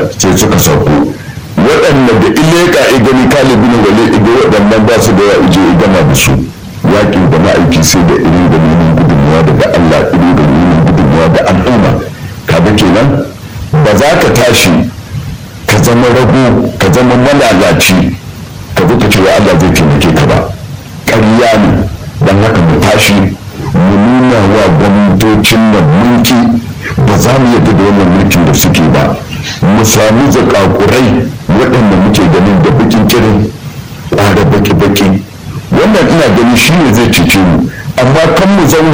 sai suka sauko waɗanda da ileka igani kalibin wale iga waɗannan ba su da ya ije igama da su yaƙi da ma'aiki sai da iri da neman gudunmuwa daga Allah iri da neman gudunmuwa da al'umma kaga kenan ba za ka tashi ka zama rago ka zama malalaci ka zo ka ce wa Allah zai taimake ka ba ƙarya ne don haka mu tashi mu nuna wa gwamnatocin nan mulki ba za mu yadda da wannan mulkin da suke ba mu sami zakakurai waɗanda muke ganin da bakin kirin ƙwada baki-baki wannan ina gani shi ne zai cece mu amma kan mu zauna